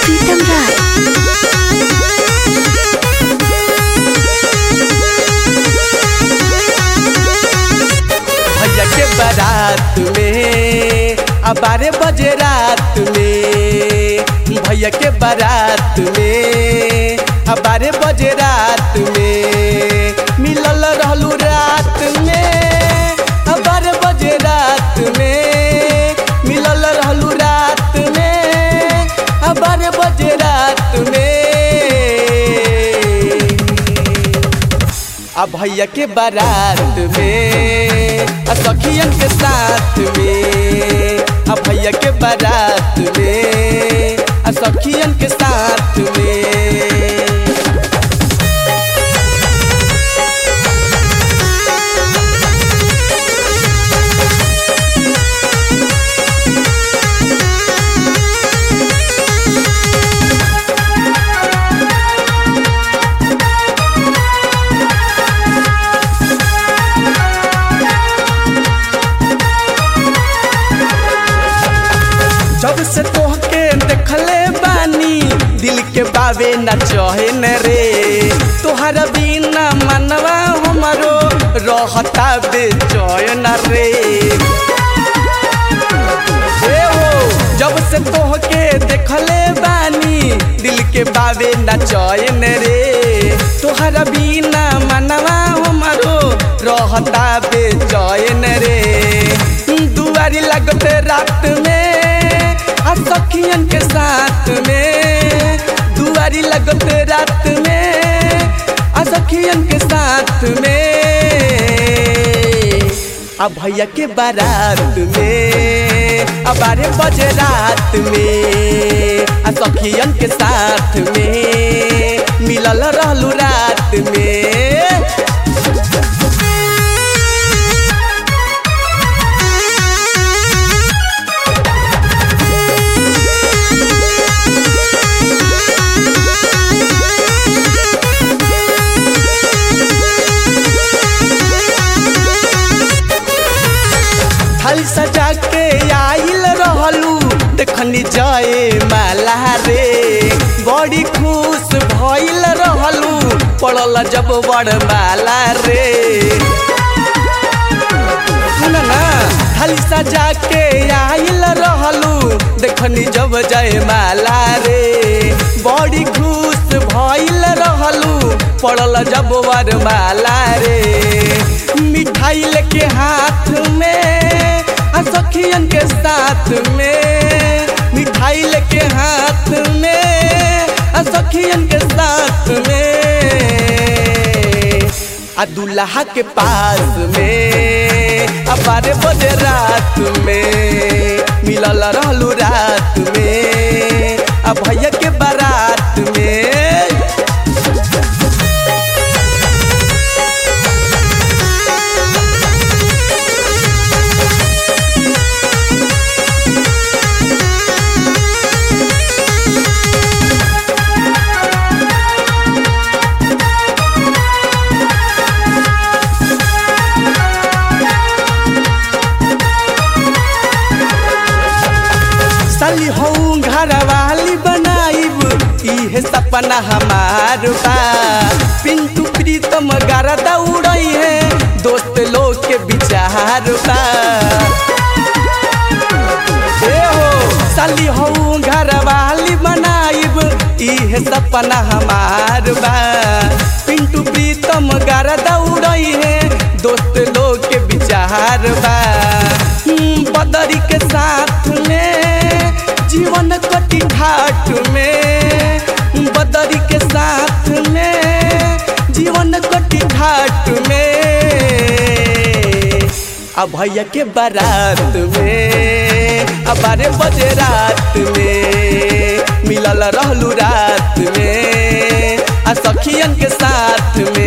प्रीतम राय भैया के बारात में आ बारह बजे रात में भैया के बारात में आ बारह बजे रात में मिलल रहलू रात में आ बारह बजे रात में मिलल रहलू रात में आ बारह बजे रात में आ भैया के बारात में आ सखियन के साथ में आ भैया के बारात में आ सखियन के साथ में जब से तोहके देखले बानी दिल के बावे न चहे न रे तोहरा बिना मनवा हमरो रहता बेचैन रे ए हो जब से तोहके देखले बानी दिल के बावे न चैन रे तोहरा बिना मनवा हमरो रहता बेचैन रे दुआरी लगते रात में आ सखियन के साथ में दुआरी लगते रात में आ सखियन के साथ में आ भैया के बारात में आ बारह बजे रात में आ सखियन के साथ में मिलल रहलू रात में थाली सजा के आइल रहलू देखनी जाए माला रे बड़ी खुश भइल रहलू पड़ल जब बड़ माला रे सुन ना थाली सजा के आइल रहलू देखनी जब जय माला रे बड़ी खुश भइल रहलू पड़ल जब वर माला रे मिठाई लेके हाथ में आ सखियन के साथ में मिठाई लेके हाथ में आ सखियन के साथ में आ दूल्हा के पास में आ बारह बजे रात में मिलल रहलू रात में आ भैया के बारात में साली हो घर वाली बनाइब इहे सपना हमार बा पिंटू प्रीतम गरदा उड़ई है दोस्त लोग के विचार बा ए हो साली हो घर वाली बनाइब इहे सपना हमार बा पिंटू प्रीतम गरदा उड़ई है दोस्त लोग के विचार बा हम्म, बदरी के साथ में जीवन कटी घाट में बदरी के साथ में जीवन कटी घाट में आ भैया के बारात में आ बारह बजे रात में मिलल रहलू रात में आ सखियन के साथ में